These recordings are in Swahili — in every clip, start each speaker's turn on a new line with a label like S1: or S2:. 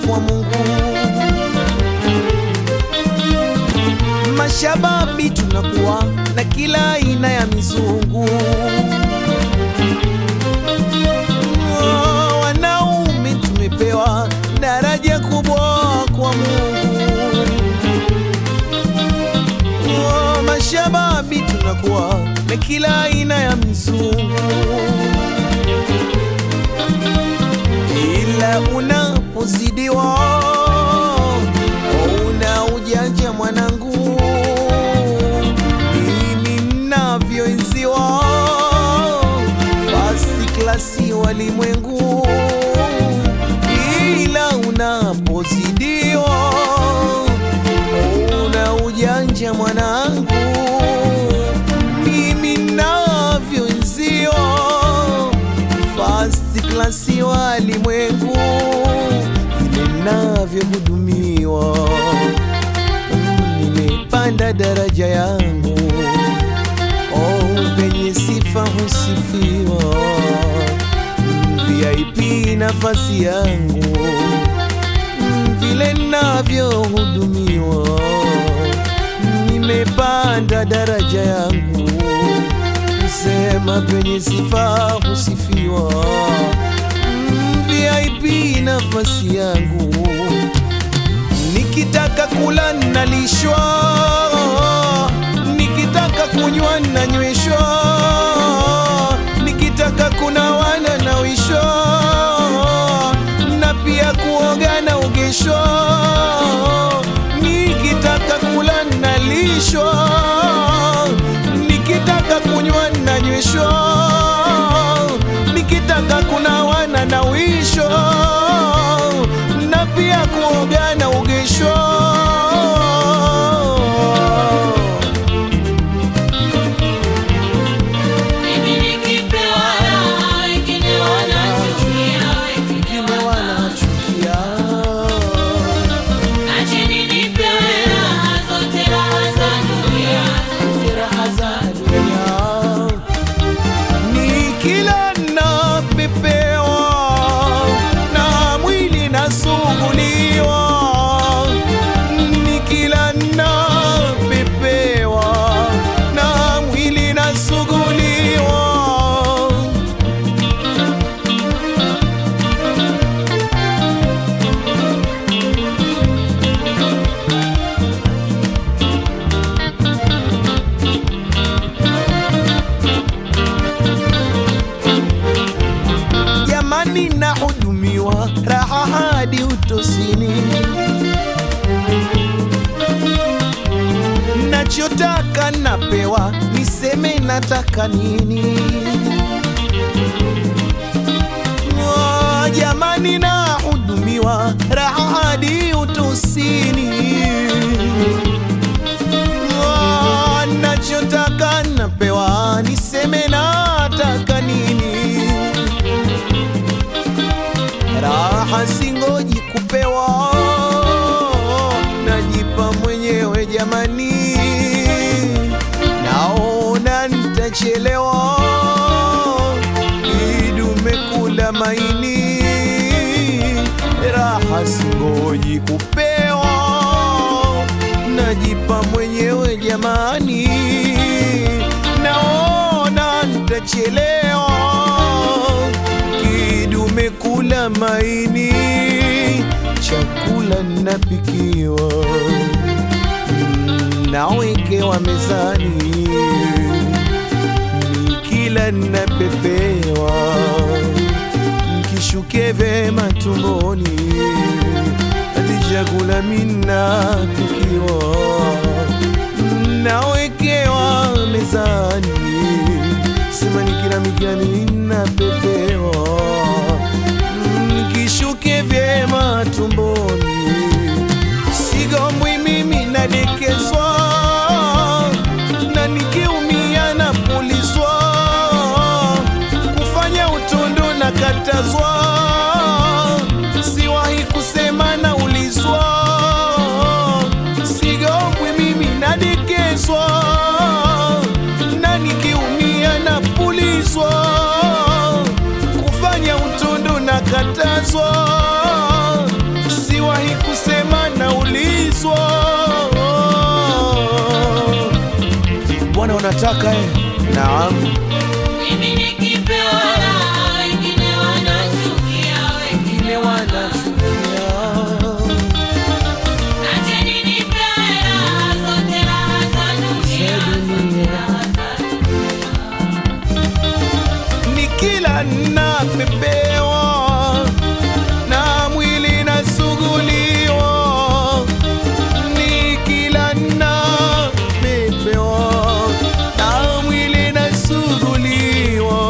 S1: kwa Mungu. Mashababi tunakuwa na kila aina ya mizungu. Oh, Wanaume tumepewa daraja kubwa kwa Mungu. Oh, Mashababi tunakuwa na kila aina ya mizungu ila unapozidiwa una ujanja mwanangu, mimi navyoenziwa fasi klasi walimwengu, ila unapozidiwa una ujanja mwanangu, mimi navyoenziwa first class walimwengu vile navyohudumiwa, nimepanda daraja yangu, oh, penye sifa husifiwa, VIP nafasi yangu vile navyohudumiwa, nimepanda daraja yangu sema penye sifa husifiwa, Mm, VIP nafasi yangu, nikitaka kula nalishwa, nikitaka kunywa nanyweshwa, nikitaka kunawa nanawishwa, na pia kuoga naogeshwa, nikitaka kula nalishwa, nikitaka kunywa nanyweshwa, nikitaka kunawa nanawishwa, na pia kuoga naogeshwa.
S2: Mimi nikipewa raha, wengine wanachukia, wengine
S1: Wengine wanachukia
S2: Acheni nipewe raha, zote raha za dunia.
S1: raha za dunia. Ni kila napepewa na mwili nasuguliwa, ni kila napepewa na mwili nasuguliwa. jamani, nahudumiwa raha hadi utosini, nachotaka napewa, niseme nataka nini? Oh, jamani, nahudumiwa raha hadi utosini Ah, nachotaka napewa, niseme nataka nini? Raha singoji kupewa, najipa mwenyewe jamani, naona nitachelewa, idume kula maini, raha singoji kupewa, najipa mwenyewe jamani, naona nitachelewa, kidume kula maini, chakula napikiwa, mm, nawekewa mezani, nikila napepewa, kishuke vema tumboni, hadi chakula mina tukiwa nawekewa mezani, sema nikila mikiani napepewa, nikishuke vyema tumboni, sigombwi mimi nadekezwa, na nikiumia napulizwa, kufanya utundu na katazwa, siwahi kusema naulizwa, sigombwi mimi nadekezwa, na nikiumia napulizwa, kufanya utundu na katazwa, si mpaka eh. Naam,
S2: Mimi nikipewa raha, wengine wanachukia, wengine
S1: wanachukia
S2: Acheni nipewe raha, zote raha za dunia, zote raha za
S1: ni kila napepewa na mwili nasuguliwa, ni kila napepewa na mwili nasuguliwa.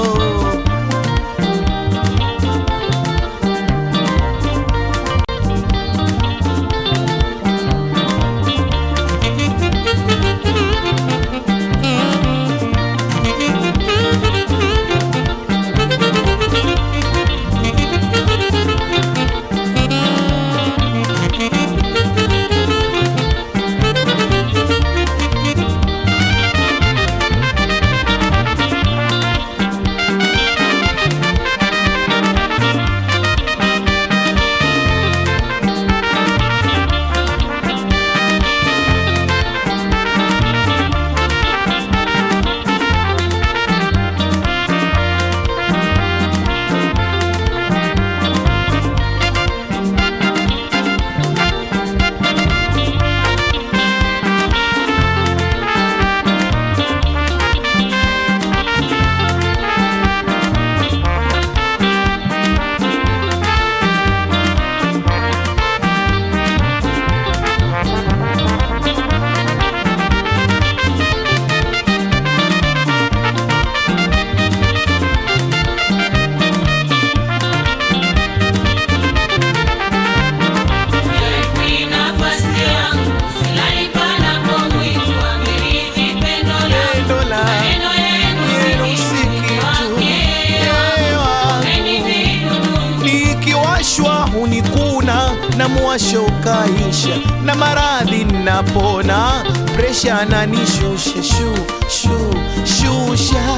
S2: Ni nafasi yangu, silali panapomwitwa, amerithi pendo langu.
S1: Pendo la
S2: Maneno yenu
S1: yenu
S2: si
S1: si
S2: kitu,
S1: kitu,
S2: wake
S1: ewa.
S2: wamenividudu.
S1: nikiwashwa hunikuna na mwasho ukaisha na maradhi napona presha ananishusha shu shu shusha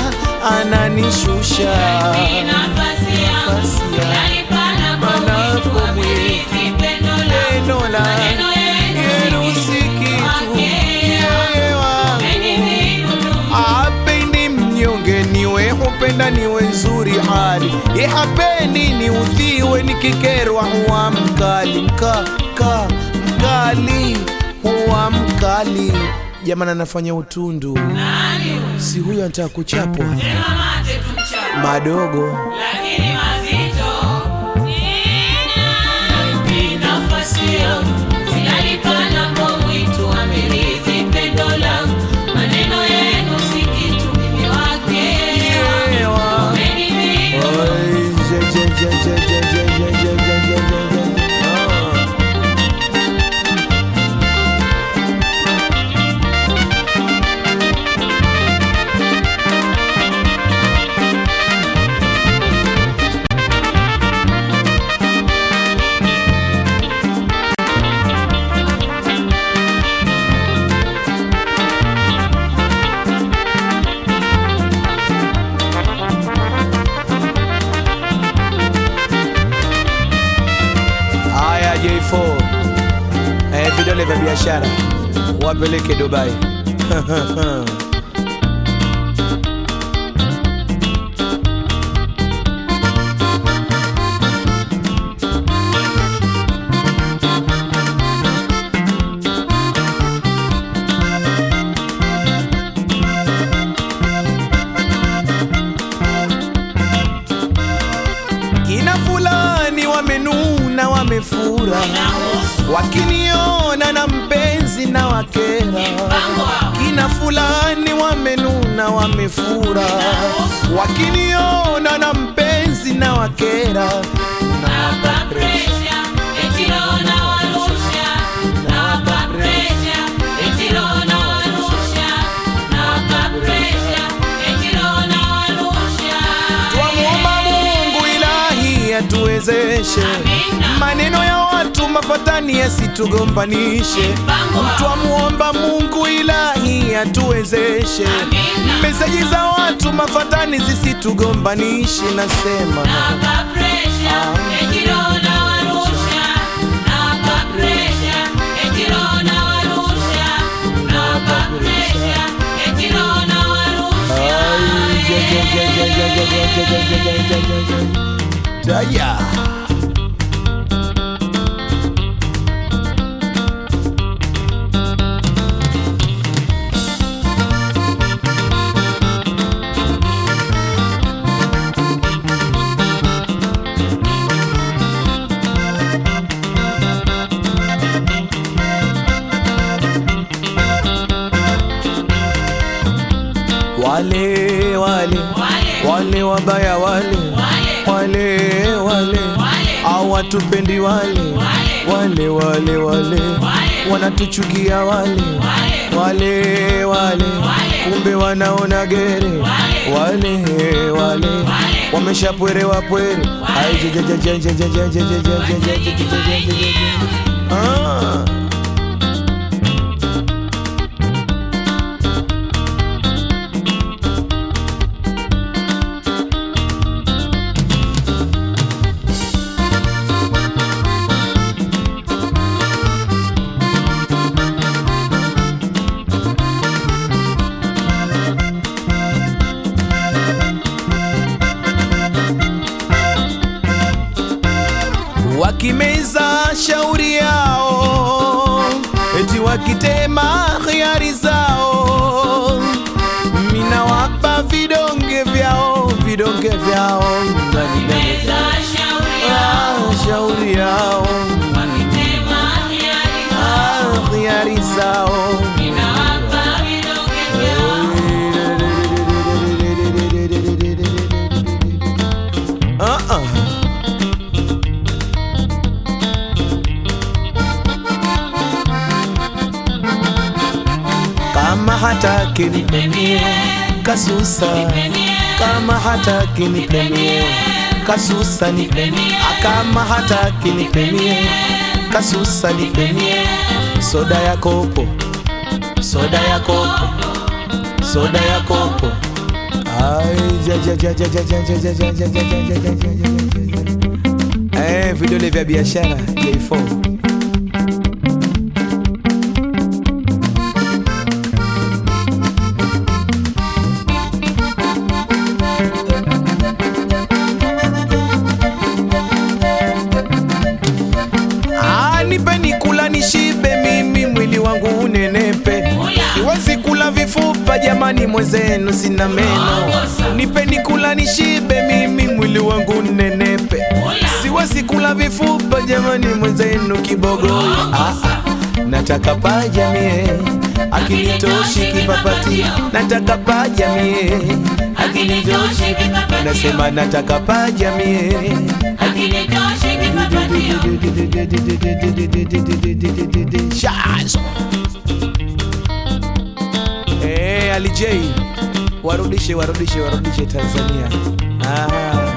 S1: ananishusha
S2: Ni nafasi yangu,
S1: Nafasi yangu,
S2: silali panapomwitwa,
S1: panapomwitwa,
S2: amerithi pendo langu.
S1: pendo la
S2: Maneno
S1: yenu
S2: yenu
S1: si
S2: si
S1: kitu
S2: kitu,
S1: Yeye wangu
S2: wamenividudu.
S1: apendi mnyonge niwe hupenda niwe nzuri hali ihapendi ni udhiwe nikikerwa huwa mkali mka ka mkali huwa mkali jamani anafanya utundu
S2: Nani huyu?
S1: si huyo anataka kuchapwa
S2: Sema mate tumchape.
S1: madogo
S2: lakini mazito. Ni nafasi yangu, silali panapomwitwa, amerithi pendo langu. Maneno yenu si kitu, mimi wake
S1: Yewa.
S2: wamenividu.
S1: Oi, je, je, je, je, je, je, je, je, je, je, je, je. Ah. Haya J4 eh, vidole vya biashara wapeleke Dubai. Kina fulani wamenuna wamefura, wakiniona na mpenzi na wakera.
S2: Mpango wao.
S1: Kina fulani wamenuna wamefura, wakiniona na mpenzi na wakera.
S2: Nawapa presha, eti roho nawarusha. Nawapa presha, eti roho nawarusha. Nawapa presha, eti roho nawarusha.
S1: Twamuomba Mungu ilahi atuwezeshe
S2: Amina.
S1: maneno ya watu mafatani yasitugombanishe.
S2: Mpango wao.
S1: Twamuomba Mungu ilahi atuwezeshe
S2: Amina.
S1: meseji za watu mafatani zisitugombanishe. Nasema
S2: Nawapa presha, eti roho nawarusha. Nawapa presha, eti roho nawarusha. Nawapa presha, eti roho nawarusha.
S1: Taya. Wale wale wale wabaya wale wale wale hawatupendi wale wale wale wale wanatuchukia wale wale wale kumbe wanaona gere wale wale wameshapwerewa pwere Ai, je, je, je, je, je, je, je, je, je, je, je, je, je, je, je, je, je. Ah. wakimeza shauri yao, eti wakitema hiari zao, mina wapa vidonge vyao, vidonge vyao
S2: Meza shauri yao,
S1: Ah, shauri yao,
S2: wakitema hiari
S1: Ah, hiari zao
S2: Ninawapa vidonge vyao.
S1: Ah, ah. kama hataki nipenie kasusa kama hataki nipenie kasusa nipenie kama hataki nipenie kasusa nipenie soda ya kopo soda ya kopo soda ya kopo Ai, ja, ja, ja, ja, ja, ja, ja, ja, ja, ja, ja, ja, ja, ja, ja, ja, ja. Eh, vidole vya biashara J4 Ah, nipeni kula nishibe mimi mwili wangu unenepe siwezi kula vifupa jamani mwezenu sina meno nipeni kula nishibe mimi mwili wangu unenepe siwezi kula vifupa jamani mwezenu kibogo ah, ah. nataka paja mie akinitoshi kipapati nataka paja mie akinitoshi nasema nataka paja mie
S2: Akinitoshi kipapatio.
S1: Shazo. Eh, Ali J warudishe warudishe warudishe Tanzania. Ah.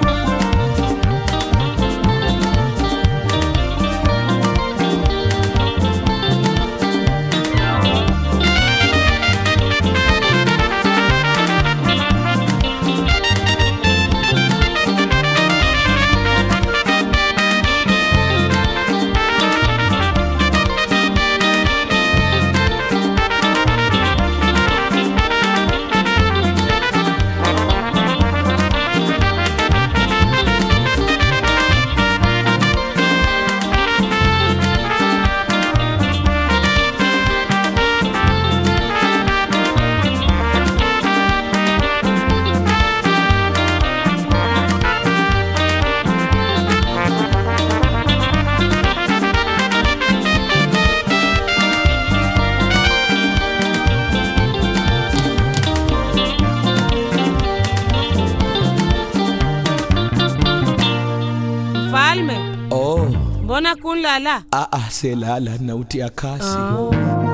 S3: Mfalme,
S1: Oh,
S3: mbona kunlala?
S1: ah ah selala nautia kasi.
S3: Oh.